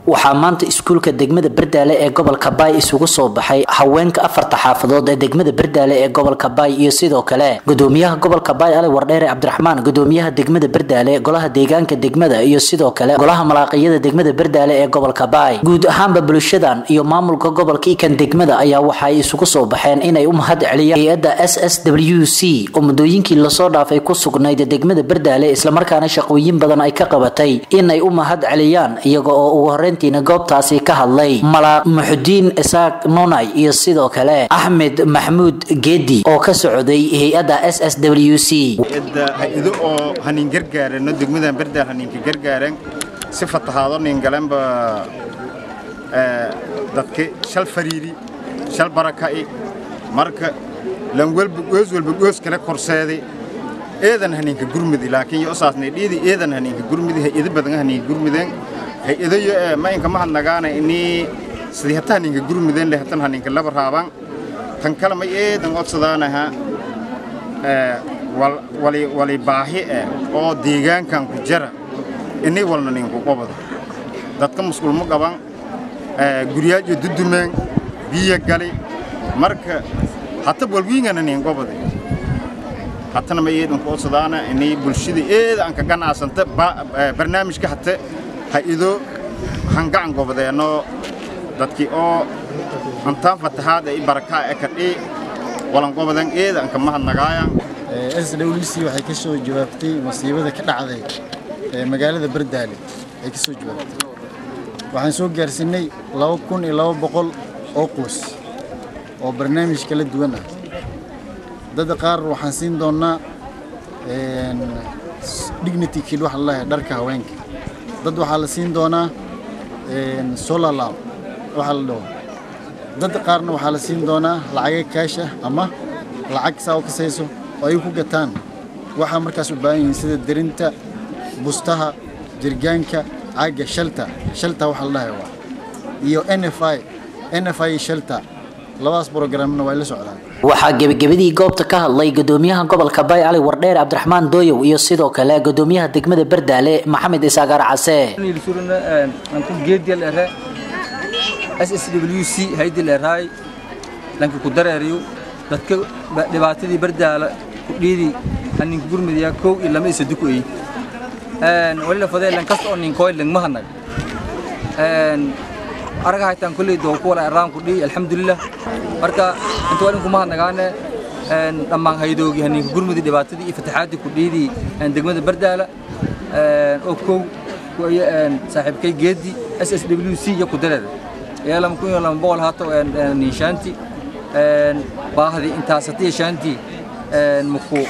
waxaa maanta iskuulka degmada bardaale ee gobolka baay isugu soo baxay haweenka afarta xaafadood ee degmada bardaale ee gobolka baay iyo sidoo kale gudoomiyaha gobolka baay ali wardheere cabdiraxmaan gudoomiyaha degmada bardaale golaha deegaanka degmada iyo sidoo kale golaha malaaqiyada degmada bardaale ee gobolka baay guud ahaanba bulshadan iyo maamulka gobolka ikan degmada ayaa waxay isugu soo baxeen inay u mahad celiyaan hay-adda s s w c oo muddooyinkii lasoo dhaafay ku sugnayd degmada bardaale islamarkaana shaqooyin badan ay ka qabatay inay u mahad celiyaan iyaga oo ugu horeyntiina goobtaasi ka hadlay malaaq muxudiin isaaq nonay iyo sidoo kale axmed maxmuud geedi oo ka socday hay-adda s s w c hay-ado oo hanin gargaarano degmadan bardaal haninka gargaaran si fatahaado nin galanba dadka shal fariiri shal baraka'i marka lan walba goos walba goos kala korseeday eedan haninka gurmudi laakiin yo saasnay dhiidi eedan haninka gurmudi hay-ado badan haninka gurmudeen hay-ado yo ma inka mahad nagaana ini sidii hata haninka gurmudeen le hatan haninka laba raaban tan kale may eedan codsadaanaha wali wali baahi eh oo deegaankan ku jara ini walna ninku qobada dadka musqulmo qaban guryaajyo dudumeen biyo gali marka hata walwiingana nin qobada hatana ma eedan ku codsadaana ini bulshada eeda aan ka ganacsanta barnaamijka hata ha-ido hangacan gobadeenoo dadkii oo antaan fatahaad ay barakaa e kadhii walan gobadan eeda aan ka mahadnagaayaan s w c waxay ka soo jawaabtay masiibada ka dhacday ee magaalada bardaale ay ka soo jawaabtay waxaan soo gaarsiinay laba kun iyo laba boqol oo qoys oo barnaamij kala duwan ah dadda qaar waxaan siin doonnaa dignity kid waxa laleeyahay dharka haweenka dad waxaa la siin doonaa solar lab waxaa la dhaho dad qaarna waxaa la siin doonaa lacaga kaash ah ama lacag saa u kasayso oo ay ku gataan waxaa markaas u baahan yihiin sida derinta bustaha jirgaanka caaga shalta shalta waxa la dhahay waa iyo n f i n f i shalta labadaas programna way la socdaan waxaa gebagabadii goobta ka hadlay gudoomiyaha gobolka baay cali wardheer cabdiraxmaan dooyow iyo sidoo kale gudoomiyaha degmada bardaale maxamed isaagaar case s s w c haydi leeraay lanka ku dareeriyo dadka dhibaatadii bardaala ku dhiidi haninka gurmudaya kow iyo lama isa duku ey wali lafadee lan kasta oo ninkooy langma hanag araga haytaan kolley doo ku wala eraan ku dhihi alxamdulilah marka inta waa ninkuma hadnagaane dhammaan haydoogi haninka gurmudi dhibaatadii iyo fataxaadii ku dhiidi degmada bardaala oo kow saaxiibkay geedi s s w c iyo ku dareer yeelam kun iyo lama boqol haato ninshaanti baahdi intaas hatiya shaanti muku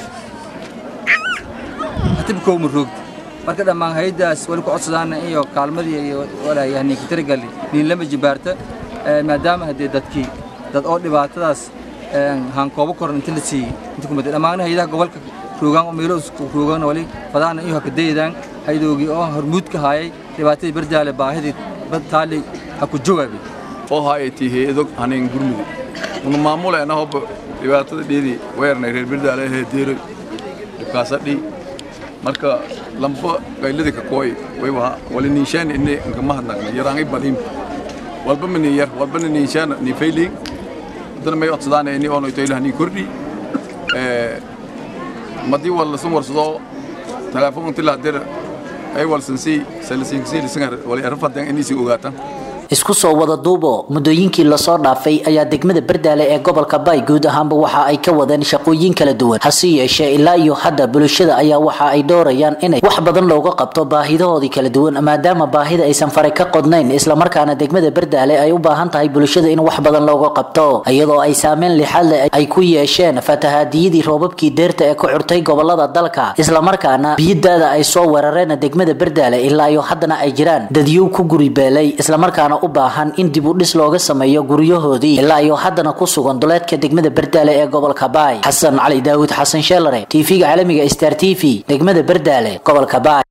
hatibkow ma roogdi marka dhammaan haydaas wali ku codsadaana iyo kaalmadii iyo walaayahaninka taragali nin lama jibaarta maadaama haddee dadkii dad oo dhibaatadaas haankoobo koran inta la siiyey inta kumada dhammaana haydaha gobolka roogaan oo meelo roogaan wali fadaana iyo hakadayadaan haydoogii oo hormuud ka haayay dhibaatadii bardaale baahidii taali ha ku jawaabi oo haayati hay-ado hanin gurmudi una maamuleena hobba dhibaatada dheedii weernay reer bardaale ahee deeroy dhibkaasadhi marka lamba gayladi ka kooy wayba wali ninshaan inne inka mahadnaqna yaraangi balim walba mani yar walba ni ninshaan ni failing dana may odsadaana ini ono itoylah ni kordhi madii wal sun warsado telefoon tila dir ay wal sansi salasiinsi lisangar wali arfadan inisi ogaatan isku soo wada duubo muddooyinkii lasoo dhaafay ayaa degmada bardaale ee gobolka baay guud ahaanba waxa ay ka wadeen shaqooyin kala duwan hase yeeshee ilaa iyo hadda bulshada ayaa waxa ay doorayaan inay wax badan looga qabto baahidahoodii kala duwan maadaama baahida aysan faray ka qodnayn islamarkaana degmada bardaale ay u baahan tahay bulshada in wax badan looga qabto iyadoo ay saameyn lixaad leh ay ku yeesheen fatahaadiyadii roobabkii deerta ee ku curtay gobolada dalka islamarkaana biyadaada ay soo weerareen degmada bardaale ilaa iyo haddana ay jiraan dadyow ku guribeelay islamarkaana u baahan in dib u dhis looga sameeyo guryahoodii ilaa iyo haddana ku sugan duleedka degmada bardaale ee gobolka baay xasan cali daawud xasan sheelare tv-ga caalamiga star t v degmada bardaale gobolka baay